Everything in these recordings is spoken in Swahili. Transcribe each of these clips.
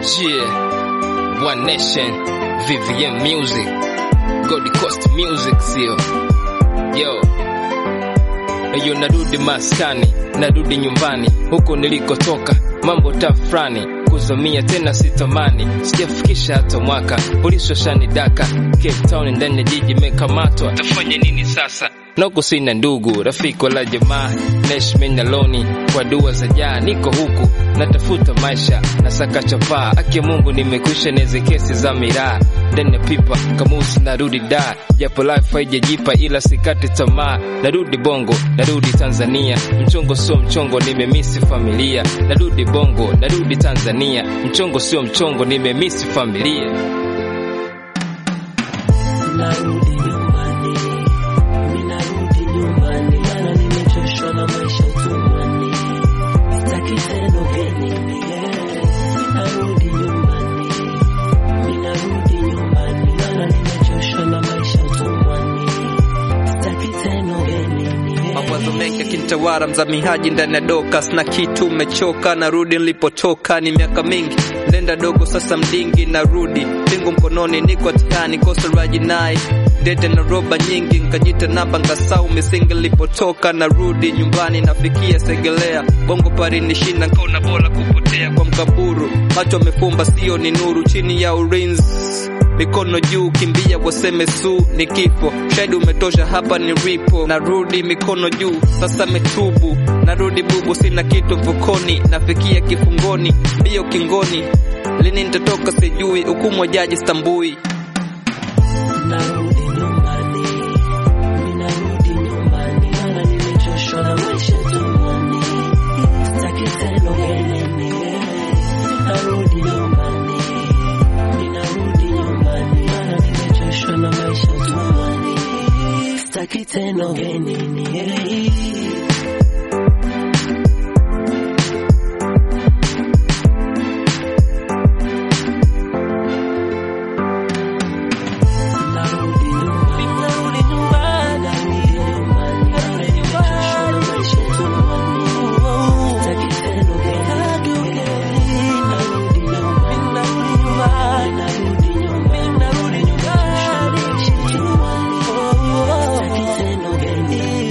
Yeah, One Nation, VVM Music, Gold Coast Music, sio yo Eyo, narudi maskani, narudi nyumbani, huko nilikotoka, mambo tafrani kuzomia tena sitamani, sijafikisha hata mwaka, polisi washanidaka Cape Town, ndani ya jiji mekamatwa, tafanya nini sasa? Noko sina ndugu, rafiki wala jamaa, naishi aloni kwa dua za jaa, niko huku natafuta maisha, nasaka chapaa, aki ya Mungu nimekwisha neze kesi za miraa ndani ya pipa kamusi, narudi da, japo life haijajipa, ila sikate tamaa, narudi bongo, narudi Tanzania, mchongo sio mchongo, nimemisi familia, narudi bongo, narudi Tanzania, mchongo sio mchongo, nimemisi familia. Narudi nyumbani, ninarudi nyumbani, maana nimechoshwa na maisha utumwani, sitaki tena ugeni. Ninarudi nyumbani, ninarudi nyumbani, maana nimechoshwa na maisha utumwani, sitaki tena ugeni. Mawazo mengi yakinitawala, mzamihaji ndani ya doka, sina kitu, umechoka, narudi nilipotoka, ni miaka mingi ndenda dogo, sasa mdingi, narudi pingu mkononi, niko hatikani, kosa la jinai dete na roba nyingi, nkajita namba nkasau misingi nilipotoka, narudi nyumbani, nafikia Segelea, bongo pari nishinda, nkaona bora kupotea kwa mkaburu, macho amefumba, sio ni nuru, chini ya ulinzi mikono juu, kimbia waseme su ni kifo, shahidi umetosha, hapa ni ripo, narudi mikono juu, sasa metubu, narudi bubu, sina kitu mfukoni, nafikia kifungoni, mbio kingoni, lini nitatoka sijui, hukumu wa jaji stambui. Narudi nyumbani, ninarudi nyumbani, maana nimechoshwa na maisha tumboni, sitaki tena ugenini. Narudi nyumbani, ninarudi nyumbani, maana nimechoshwa na maisha tumboni, sitaki tena ugenini. Narudi nyumbani, narudi nyumbani, narudi nyumbani, maana nimechoshwa na maisha tumboni, sitaki tena ugenini. Narudi nyumbani, narudi nyumbani, narudi nyumbani, narudi nyumbani, maisha tumboni, sitaki tena ugenini.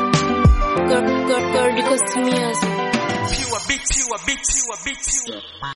God, God, God, because to me as Pure beat, pure beat, pure beat.